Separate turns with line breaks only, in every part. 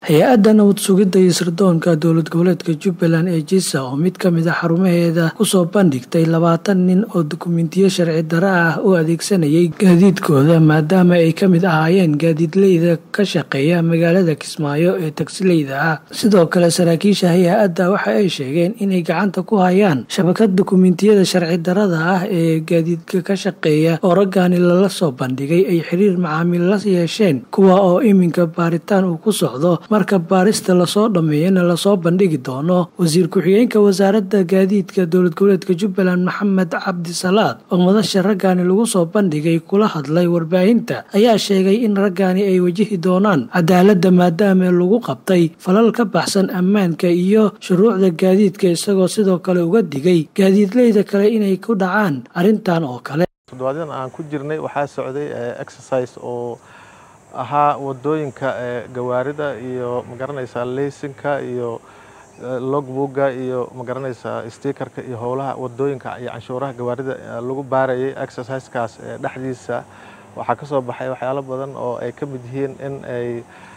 hay-adda nabad sugidda iyo sirdoonka dowlad goboleedka jubbaland ee jisa oo mid ka mid a xarumaheeda kusoo bandhigtay labaatan nin oo dukumentiyo sharci daro ah u adeegsanayay gaadiidkooda maadaama ay ka mid ahaayeen gaadiidleyda ka shaqeeya magaalada kismaayo ee tagsileyda ah sidoo kale saraakiisha hay-adda waxa ay sheegeen inay gacanta ku hayaan shabakad dukumentiyada sharci darada ah ee gaadiidka ka shaqeeya oo raggaani lala soo bandhigay ay xiriir macaamiil la yeesheen kuwa oo iminka baaritaan uu ku socdo marka baarista lasoo dhammeeyana lasoo bandhigi doono wasiir ku-xigeenka wasaaradda gaadiidka dowlad goboleedka jubbaland maxamed cabdi salaad oo madasha raggaani lagu soo bandhigay kula hadlay warbaahinta ayaa sheegay in raggaani ay wajihi doonaan cadaaladda maadaama lagu qabtay falal ka baxsan ammaanka iyo shuruucda gaadiidka isagoo sidoo kale uga digay gaadiidleyda kale inay ku dhacaan arrintan oo kale
todobaadyada aan ku jirnay waxaa socday exercise oo ahaa wadooyinka gawaarida iyo magaranaysaa leysinka iyo logbuga iyo magaranaysaa stikerka iyo howlaha wadooyinka iyo canshuuraha gawaarida lagu baarayay exercisekaas dhexdiisa waxaa ka soo baxay waxyaalo badan oo ay ka mid yihiin in ay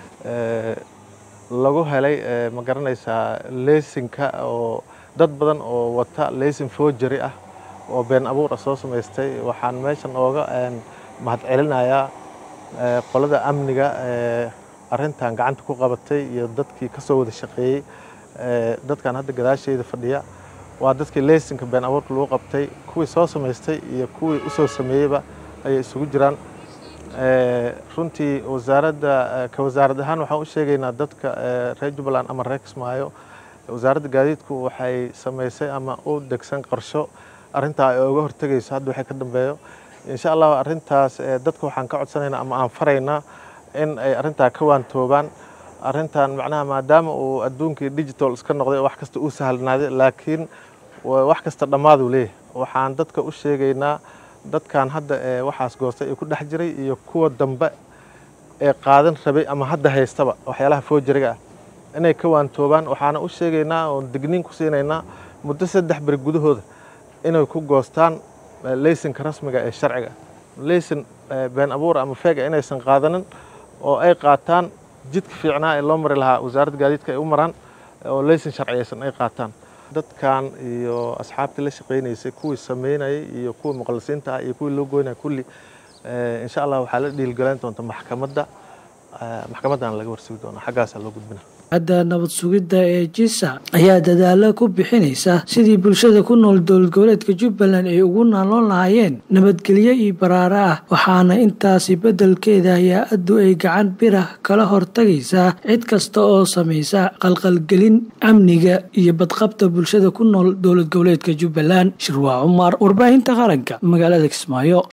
lagu helay magaranaysaa leysinka oo dad badan oo wata leysin forgery ah oo been abuur ah soo samaystay waxaan meeshan ooga mahad celinayaa qolada amniga arintan gacanta ku qabatay iyo dadkii ka soo wada shaqeeyey dadkan hadda gadaasheyda fadhiya waa dadkii leysinka been abuurka lagu qabtay kuwii soo samaystay iyo kuwii usoo sameeyeyba ayay isugu jiraan runtii wasaaradda ka wasaarad ahaan waxaan u sheegaynaa dadka reer jubbaland ama reer kismaayo wasaaradda gaadiidku waxay samaysay ama u degsan qarsho arrintaa ay oga hortegayso hadda waxay ka dambeeyo insha allah arrintaas dadka waxaan ka codsanaynaa ama aan faraynaa in ay arrintaa ka waantoobaan arrintan macnaha maadaama uu adduunkii digital iska noqday wax kasta uu sahlnaaday laakiin wax kasta dhammaaduu leeyahay waxaan dadka u sheegaynaa dadkan hadda waxaas goostay ee ku dhex jiray iyo kuwa dambe ee qaadan rabay ama hadda haystaba waxyaalaha foojariga ah inay ka waantoobaan waxaana u sheegaynaa oon digniin ku siinaynaa muddo saddex beri gudahooda inay ku goostaan leysinka rasmiga ee sharciga leysin been abuur ama feega inaysan qaadanin oo ay qaataan jidka fiicnaa ee loo mari lahaa wasaaradda gaadiidka ay u maraan oo leysin sharciyaysan ay qaataan dadkan iyo asxaabtii la shaqaynaysay kuwii sameynayay iyo kuwii muqallisiinta ah iyo kuwii loo goynaya kulli insha allah waxaa la dhiilgalayn doonta maxkamadda maxkamaddana laga warsugi doonaa xaggaasaa loo gudbina
hadda nabad sugidda ee jisa ayaa dadaalo ku bixinaysa sidii bulshada ku nool dowlad goboleedka jubbaland ay ugu naaloon lahaayeen nabadgelyo iyo baraaro ah waxaana intaasi beddelkeeda hay-addu ay gacan birah kala hortagaysaa cid kasta oo samaysa qalqalgelin amniga iyo badqabta bulshada ku nool dowlad goboleedka jubbaland shirwaa cumar warbaahinta qaranka magaalada kismaayo